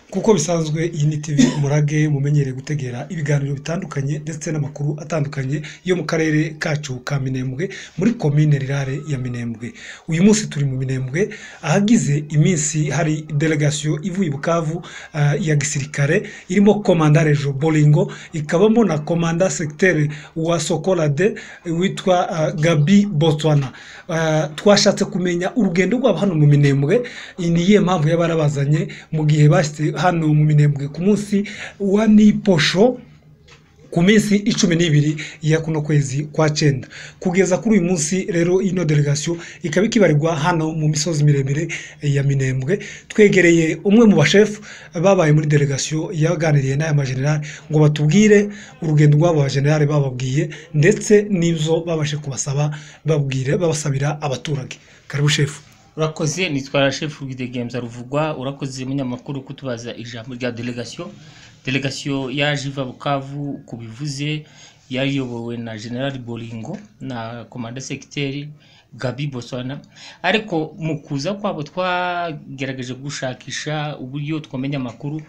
nk'uko bisanzwe iyi ni TV umurage mumenyereye gutegera ibiganiro bitandukanye ndetse n'amakuru atandukanye yo mu karere kacu ka Minembwe muri komine rirare ya Minembwe uyu munsi turi mu Minembwe ahagize iminsi hari delegation ivuye i Bukavu ah, ya gisirikare irimo komandare Jo Bolingo ikabamo na komanda secteur wa Sokolade witwa ah, Gabi Botswana Ah, twashatse kumenya urugendo rwabo hano mu Minembwe ni iyihe mpamvu yaba yarabazanye mu gihe bashyize hano mu Minembwe ku munsi wa Niposho ku minsi icumi n'ibiri ya kuno kwezi kwa cyenda kugeza kuri uyu munsi rero ino delegation ikaba ikibarirwa hano mu misozi miremire ya Minembwe twegereye umwe mu bashefu babaye muri delegation yaganiriye n'aya majenerali ngo batubwire urugendo rw'abo bajenerali bababwiye ndetse n'izo babashe kubasaba babwire babasabira abaturage karibu shefu urakoze nitwara shefu rwidegemza ruvugwa urakoze munyamakuru kutubaza ijambo rya delegation delegation yaje iva bukavu ku bivuze yari iyobowe na general bolingo na komanda segiteri gabi boswana ariko mu kuza kwabo twagerageje gushakisha uburyo twamenya amakuru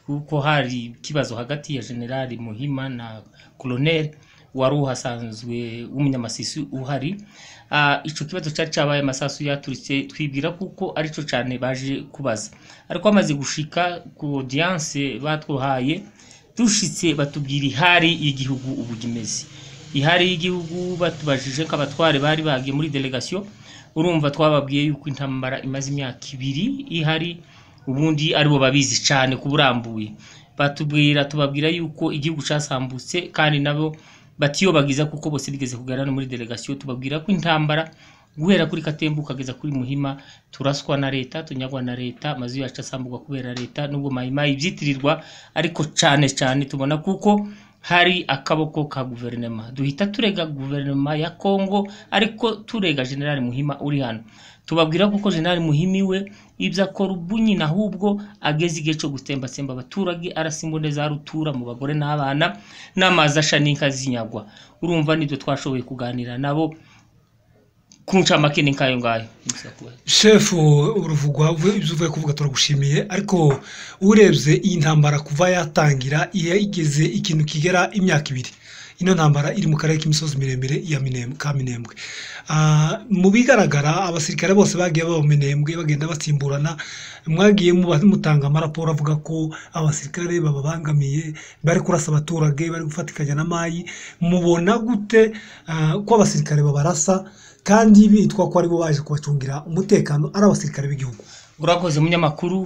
kuko hari ikibazo hagati ya general muhima na colonel wari uhasanzwe w'umunyamasisi uhari Ah, ico kibazo cyari cyabaye amasasu yaturitse twibwira kuko arico cyane baje kubaza ariko bamaze gushika ku audience batwahaye dushitse batubwira ihari y'igihugu ubu imeze ihari y'igihugu batubajije ko abatware bari bagiye muri delegation urumva twababwiye yuko intambara imaze imyaka ibiri ihari ubundi aribo babizi cyane kuburambuye batubwira tubabwira yuko igihugu cyasambutse kandi nabo batiyobagiza kuko bose bigeze kugarana muri delegation tubabwira ko intambara guhera kuri katembu ukageza kuri muhima turaswa na leta tunyagwa na leta amazu yacu asambugwa kubera leta nubwo mayimayi ibyitirirwa ariko cyane cyane tubona kuko hari akaboko ka guverinoma duhita turega guverinoma ya kongo ariko turega general muhima uri hano tubabwira kuko general muhimi we ibyo akora ubunyi nahubwo ageze igihe cyo gutembatsemba abaturage arasa imbone za rutura mu bagore n'abana n'amazi asha n'inka zinyagwa urumva nibyo twashoboye kuganira nabo ku ncamake ni nk'ayo ngayo Gusa kuba- shefu uruvugwa uvuye- ibyo uvuye kuvuga turagushimiye ariko urebye iyi ntambara kuva yatangira yageze ikintu kigera imyaka ibiri ino ntambara iri mu karere k'imisozi miremire ya Minembwe- ka minembwe Ah, mu bigaragara abasirikare bose bagiye baba mu minembwe bagenda basimburana mwagiye muba- mutanga amaraporo avuga ko abasirikare bababangamiye bari kurasa abaturage bari gufatikanya na mayi mubona gute ah, ko abasirikare babarasa kandi bitwa ko aribo baje kubacungira umutekano ari abasirikare b'igihugu urakoze munyamakuru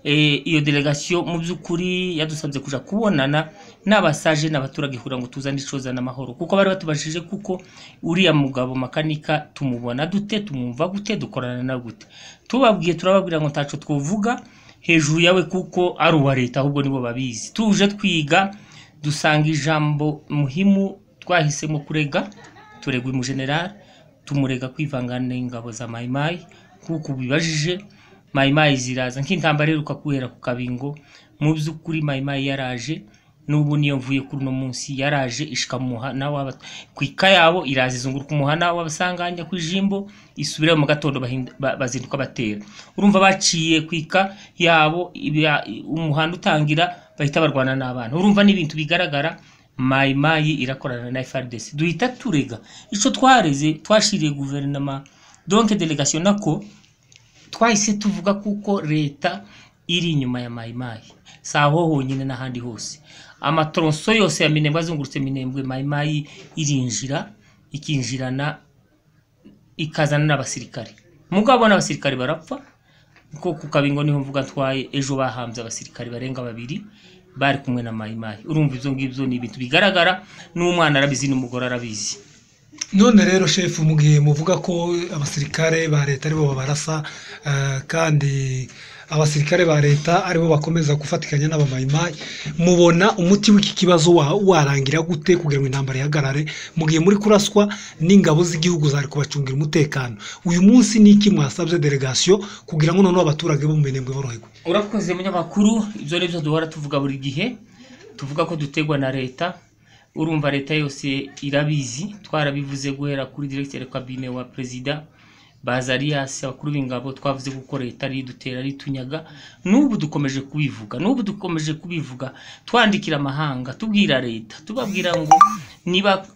Eh, iyo delegation mu by'ukuri yadusabye kuja kubonana n'abasaje n'abaturage kugira ngo tuzane icoza n'amahoro kuko bari batubajije kuko uriya mugabo makanika tumubona dute tumwumva gute dukorana na gute tubabwiye turababwira ngo ntaco twovuga hejuru yawe kuko ari uwa leta ahubwo nibo babizi tuje twiga dusanga ijambo muhimu twahisemo kurega turegwa umujenerali tumurega kwivangana n'ingabo za mayimayi kuko ubibajije mayimayi ziraza nk'intambara iheruka guhera ku kabingo mu by'ukuri mayimayi yaraje n'ubu niyo mvuye kuri uno munsi yaraje ishika mu muhana w'aba- ku ika yabo iraza izunguruka umuhana w'abasanganya ku ijimbo isubirayo mu gatondo bahinda- ba- bazinduka batera urumva baciye ku ika yabo ibya- umuhanda utangira bahita barwana n'abana urumva n'ibintu bigaragara mayimayi irakorana na FRDC duhita turega ico twareze twashiriye guverinoma donc delegation nako twahise tuvuga kuko leta iri inyuma ya mayimayi si aho honyine n'ahandi hose amatoronso yose ya minembwe azungurutse minembwe mayimayi irinjira ikinjirana ikazana n'abasirikare mugabo n'abasirikare barapfa kuko ku kabingo niho mvuga atwaye ejo bahambye abasirikare barenga babiri bari kumwe na mayimayi urumva ibyo ngibyo ni ibintu bigaragara n'umwana arabizi n'umugore arabizi none rero shefu mu gihe muvuga ko abasirikare ba leta aribo babarasa ah, kandi abasirikare ba leta aribo bakomeza gufatikanya n'abamayimayi mubona umuti w'iki kibazo wa- warangira gute kugira ngo intambara ihagarare mu gihe muri kuraswa n'ingabo z'igihugu zari kubacungira umutekano uyu munsi ni iki mwasabye delegation kugira ngo noneho abaturage bo mu minembwe boroherwe urakoze munyamakuru ibyo ni byo duhora tuvuga buri gihe tuvuga ko dutegwa na leta urumva leta yose irabizi twarabivuze guhera kuri diregiteri kabine wa perezida bazariyasi abakuru b'ingabo twavuze ko leta ari idutera ari itunyaga n'ubu dukomeje kubivuga n'ubu dukomeje kubivuga twandikira amahanga tubwira leta tubabwira ngo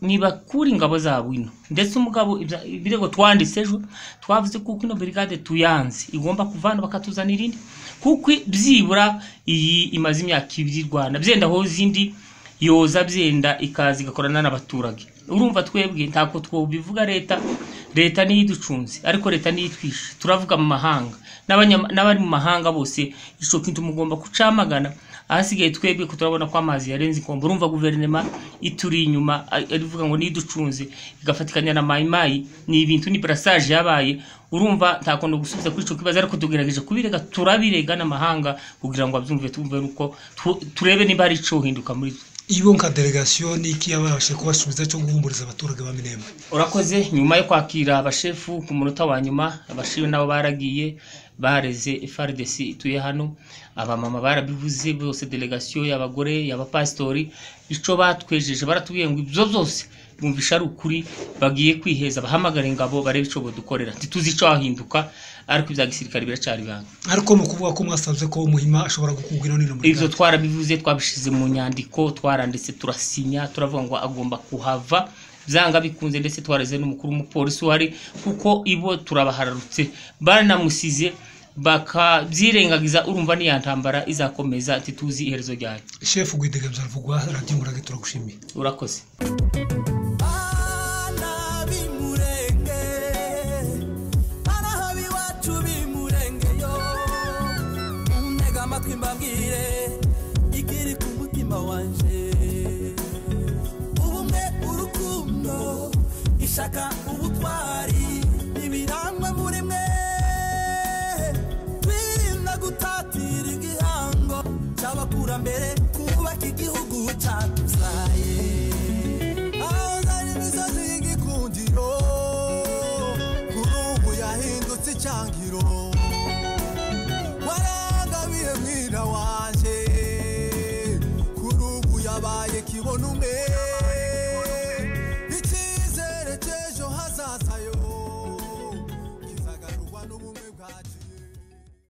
nibakure ingabo zabo ino ndetse umugabo ibya- ibirego twanditse ejo twavuze kuko ino brigade tuyanze igomba kuvana bakatuzanira irindi kuko byibura iyi imaze imyaka ibiri i rwanda byenda aho zindi yoza byenda ikaza igakorana n'abaturage urumva twebwe ntabwo twobivuga leta leta niyo iducunze ariko leta niyo itwishe turavuga mu mahanga n'abanyama- n'abari mu mahanga bose ico kintu mugomba kucamagana ahasigaye twebwe ko turabona ko amazi yarenze inkombe urumva guverinoma ituri inyuma a- ivuga ngo niducunze igafatikanya na mayimayi ni ibintu ni brassage yabaye urumva nta kuntu gusubiza kuri ico kibazo ariko tugerageje kubirega turabirega n'amahanga kugira ngo abyumve tumve uko turebe niba hari ico hinduka muri twe iyo nka delegasiyo ni iki yabashe kubasubiza cyo guhumuriza abaturage ba minembwe urakoze nyuma yo kwakira abashefu ku munota wa nyuma abashefu nabo baragiye bareze FRDC ituye hano abamama barabivuze bose delegasiyo y'abagore y'abapasitori ico batwejeje baratubwiye ngo ibyo byose bumvisha ari ukuri bagiye kwiheza bahamagara ingabo barebe ico bodukorera ntituzi ico hahinduka ariko ibya gisirikare biracari ibanga ariko ni ukuvuga ko mwasanze ko muhima ashobora gukubwira n'ino muri ibyo twarabivuze twabishize mu nyandiko twaranditse turasinya turavuga ngo agomba kuhava byanga bikunze ndetse twareze n'umukuru w'umupolisi uhari kuko ibo turabahararutse baranamusize bakabyirengagiza urumva niya ntambara izakomeza ntituzi iherezo ryayo shefu gwidegemza ruvugwa radiyo murage turagushimiye urakoze Ana bimurenge, ana habi wacu bimurengeyo. Untega amatwi mbabwire ikiri ku mutima wanje. Ubumwe, urukundo, ishaka, ubutwari, ibiranga muri mwe. Twirinda gutatira igihango cy'abakurambere, twubake igihugu cyatuzaye. Ahanganye imisozi y'igikundiro Kuri ubu yahindutse icyangiro Warangabiye mwira wanjye Kuri ubu yabaye kibona umwe